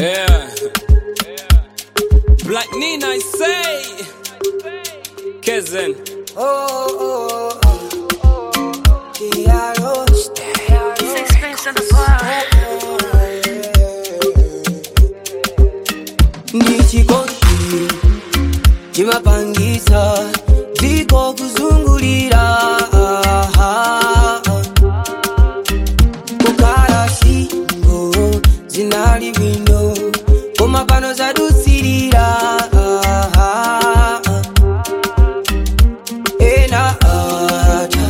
Yeah. Black Nina, I say. Kezen. Oh, oh, oh. Kiaro. Sixpence in the bar. Ndichikondi chimapangisa dziko kuzungulira kukhala singo zinali bwino koma pano zadutsirira ena ata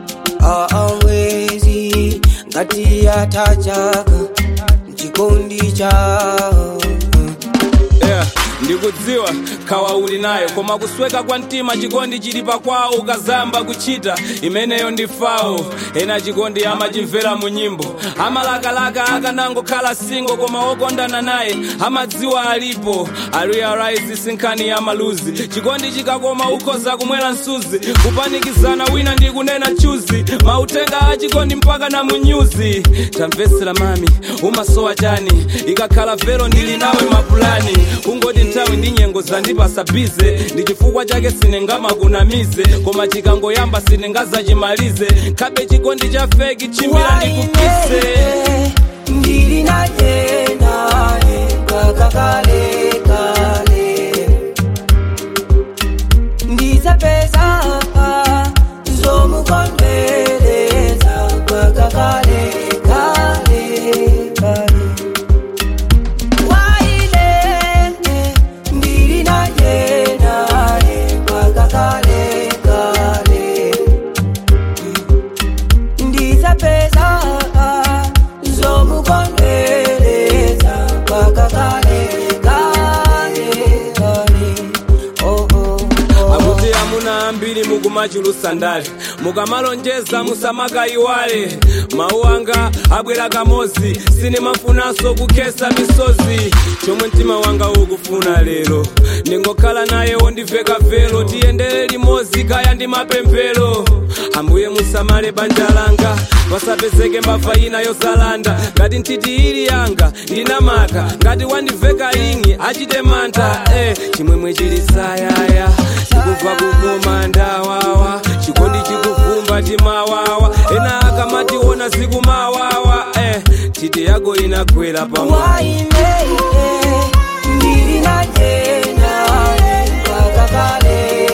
awezi ngati atachaka mchikondi chao Yeah. ndikudziwa khawa uli nayo koma kusweka kwa mtima chikondi chili pakwawo ukazamba kuchita imeneyo ndi fawo ena chikondi amachimvera mu nyimbo amalakalaka akanangokhala singo koma okondana naye amadziwa alipo arealize sinkhani ya maluzi chikondi chikakoma ukhoza kumwera msuzi kupanikizana wina ndi kunena chuzi mautenga a chikondi mpaka na munyuzi tamvetsera mami umasowa chani ikakhala vero ndili nawe mapulani kungoti nthawi ndi nyengo zandipasa bize ndi chifukwa chake sinengamakunamize koma chikangoyamba sinengazachimalize khabe chikondi cha feki chimira ndikukise ndili naye naye mpaka kale kale ndizapeza zomukondwereza mpaka kale kale kale waine ndili naye naye mpaka kale kale ndizapeza zomukondwereza mpaka kale kale kale oh, oh, oh. akuti amuna ambiri mukumachulusa ndale mukamalonjeza musamakayiwale mawu anga abwera kamozi sinimafunanso kukhesa misozi chomwe mtima wanga ukufuna lero ndingokhala naye wondiveka velo tiyendere limodzi kaya ndi mapemphero ambuye musamale banja langa pasapezeke mbava ina yozalanda ngati nthiti ili yanga ndinamaka ngati wandiveka ingi achite mantha eh, chimwemwe chili sayaya chikubva kukoma ndawawa chikondi chikuvumba timawawa ena akamationa zikumawawa eh, titi yako inagwera pamwe waine ndili naye naye mpaka kale